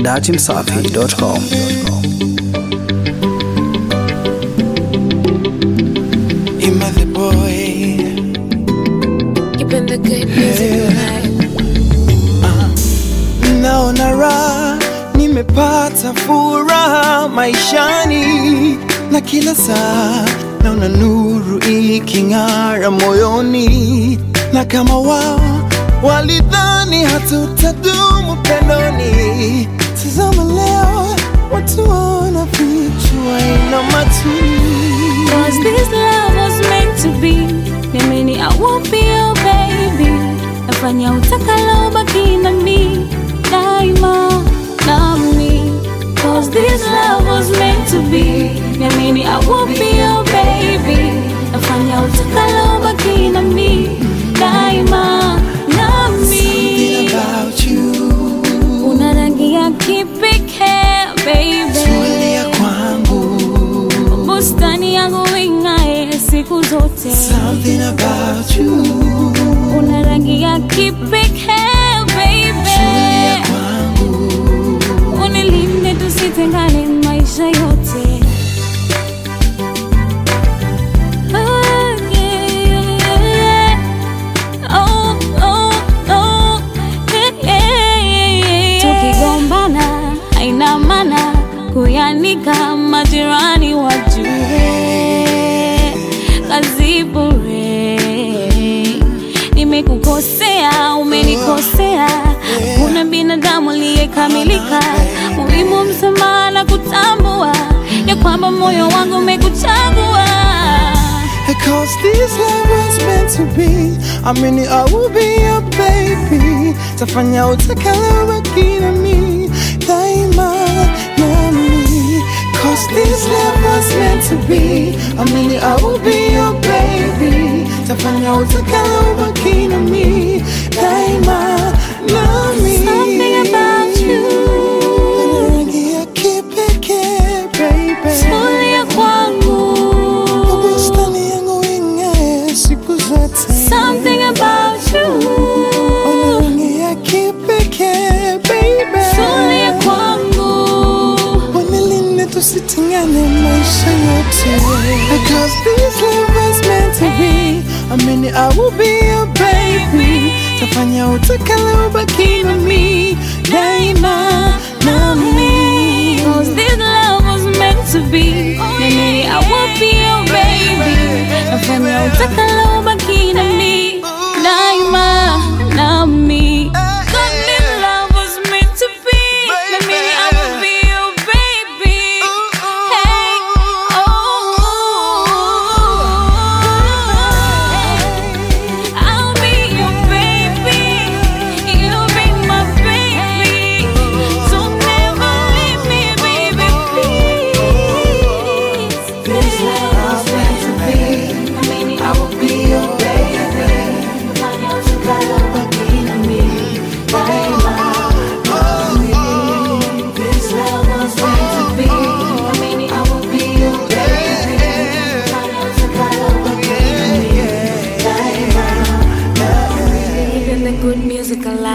dachimsafi.com. Ima the boy Keeping the good music alive. naona raha nimepata furaha maishani na kila saa naona nuru iking'ara moyoni na kama wao walidhani hatutadumu pendoni tazama leo watu wana vichwa ina matuni Cause this love was meant to be Niamini I won't be your baby Nafanya utakalo baki na mi Daima nami Cause this love was meant to be Niamini I won't be your baby Nafanya utakalo baki na mi Daima Something nami about you Una rangi ya kipekee baby tulia kwangu bustani yangu ing'ae siku zote Something about you una rangi ya kipekee baby kwangu unilinde tusitengane maisha yote Ah, yeah, yeah. Oh, oh, oh, yeah, yeah, yeah. tukigombana haina maana kuyanika majirani wajue kazi bure nimekukosea umenikosea kuna binadamu aliyekamilika muhimu msamaha na kutambua ya kwamba moyo wangu umekuchagua Cause this love was meant to be I mean I will be your baby Tafanya utakalo baki na mi Daima nami Cause this love was meant to be I mean I will be your baby Tafanya utakalo baki na mi Daima nami Something about you. Rangi ya kipekee baby tulia kwangu bustani yangu ing'ae siku zote something about you rangi ya kipekee baby tulia kwangu wanilinde tusitengane maisha yote because this love was meant to be I mean I will be your baby tafanya utakalo baki na mi daima nami Cause this love was meant to be Mimi I will be your baby Nafanya utakalo baki na mi Daima nami Cause this love was meant to be Mimi I will be your baby Hey, oh I'll be your baby You'll be my baby So never leave me, baby, please This love was meant to be I mean, I will be your baby Fanya utakalo baki na mimi Daima This love was meant to be I mean, I will be your baby Fanya utakalo baki na mimi Daima Keeping the good music alive